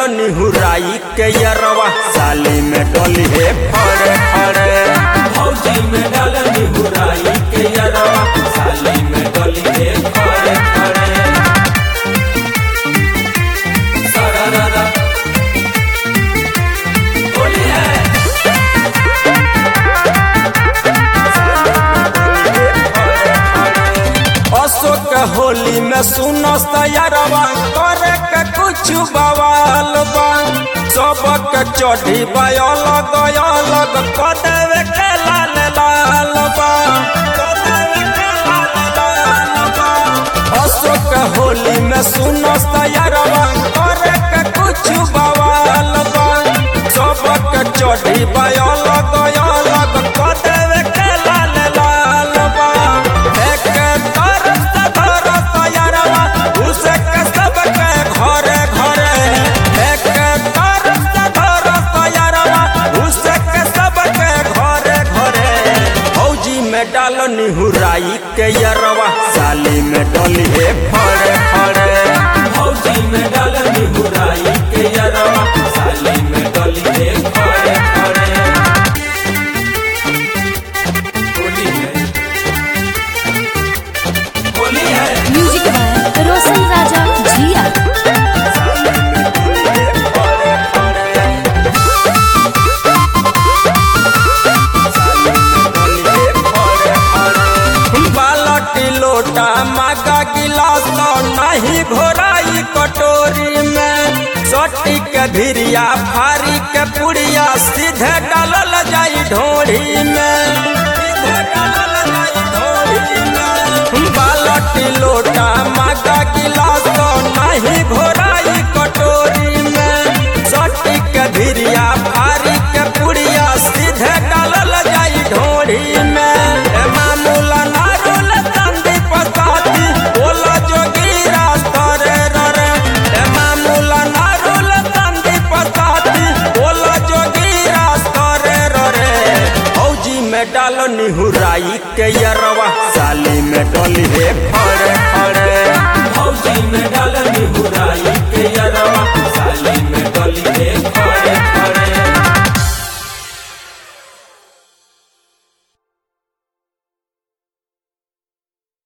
निहुराई के यरवा साली में डोली हे फड़े फड़े भौजी में डाल निहुराई के यरवा साली में डोली हे खड़े खड़े सरररा होली है अशोक होली में सुनस तैयारवा करे के कुछ बवाल बा सबक चढ़ी अलग अलग कदेवे के लाल लाल बा कदेवे के लाल लाल बा अशोक होली में सुनस तैयारवा करे के कुछ बवाल बा सबक चढ़ी अलग अलग कदेवे के लाल लाल बा एक तरफ से धरस तैयारवा उसे के सबके घरे घरे एक तरफ से धरस तैयारवा उसे के सबके घरे घरे फौजी में डाल निहुराई के यरवा साली में डोली हे फड़े फड़े भौजी में डाल निहुराई के यरवा साली में डोली हे खड़े खड़े होली है होली है म्यूजिक बाय रोशन राजा जिया बालटी लोटा मागा गिलास नहीं घोराई कटोरी में सटी के भिरिया फारी के पुड़िया सीधे डालल जाई ढोरी में सीधे डालल जाई ढोरी में बालटी लोटा मागा गिलास नहीं घोराई कटोरी में सटी के भिरिया फारी के पुड़िया सीधे डालल जाई ढोरी में ए मामूला नारुल तंदी पसाती बोला जोगीरा तरे ररे ए मामूला नारुल तंदी पसाती बोला जोगीरा तरे ररे फौजी में डाल निहुराई के यरवा साली में डोली हे फड़े